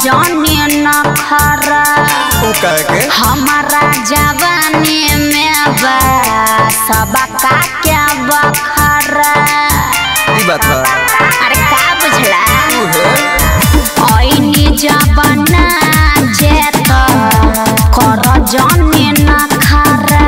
जाने न खरा ऊ कह के हमारा जवानी में बा सबका क्या बखरा ई बात है अरे का बुझला ऊ है ऐनी जबना जेत कर जाने न खरा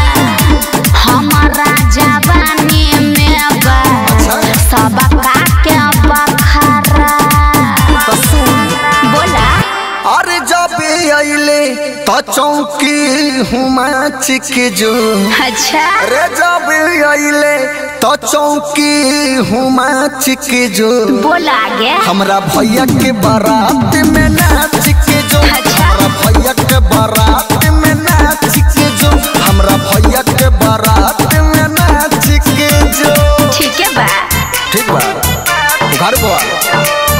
हमारा जवानी में बा सबका क्या बखरा तो सुन बोला अरे जब अइले तो चौकी हुमाच के जो अच्छा रे जब अइले तो चौकी हुमाच के जो बोला आगे हमरा भैया के बारात में नाच के जो अच्छा। हमरा भैया के बारात में नाच के जो हमरा भैया के बारात में नाच के जो ठीक है बा ठीक बा घर को आ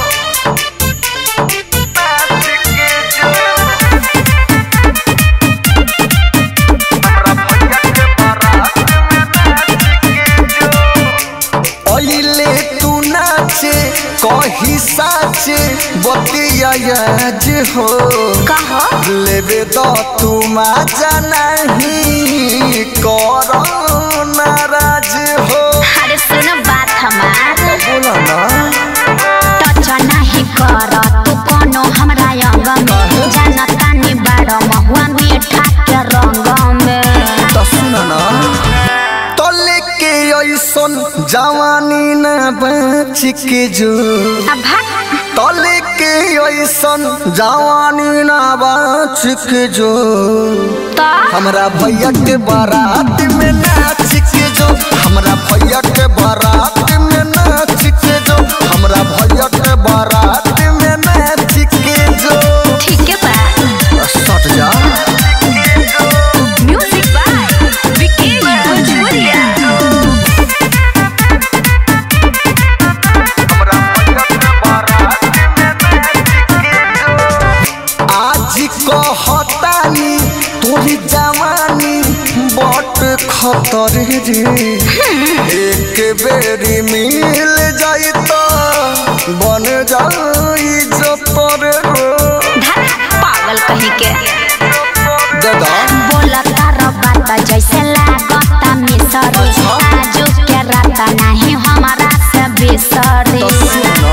अइले तू नाचे कही साचे बतिया आज हो कहो लेबे तो तू मजा नहीं करो नाराज हो अरे सुनो बात हमार बोला ना टच नहीं कर तू कोनो हमरा अंग में जानता नी बाड़ो महुआ मीठा के रंग में तो सुना ना तो लेके ऐसन जवानी ना बच के जो अब भाग तो लेके ऐसन जवानी ना बच के जो तो हमरा भैया के बारात में नाच के जो हमरा भैया के बारात में नाच के जो हमरा भैया के बारात में नाच के जो ठीक है बा सट जा म्यूजिक बाय विकेश भोजपुरिया आज कहतानी तोरी जवानी बट खतर रे एक बेरी मिल जाई तो बन जाई जतर रे धर पागल कहीं के दादा बोला तारा बात जैसे लागता मिसरी आजू के रात नहीं हमारा से बिसरी तो सुनो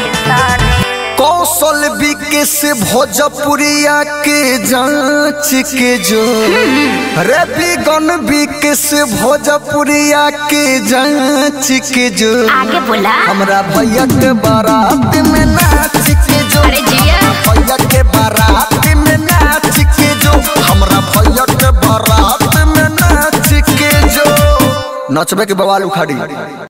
कौशल विकेश भोजपुरिया के जांच के जो रवि गण विकेश भोजपुरिया के जांच के जो आगे बोला हमरा भैया के बारात में नाच के जो अरे जिया भैया के बारात में नाच के जो हमरा भैया के बारात में नाच के जो नचबे के बवाल उखाड़ी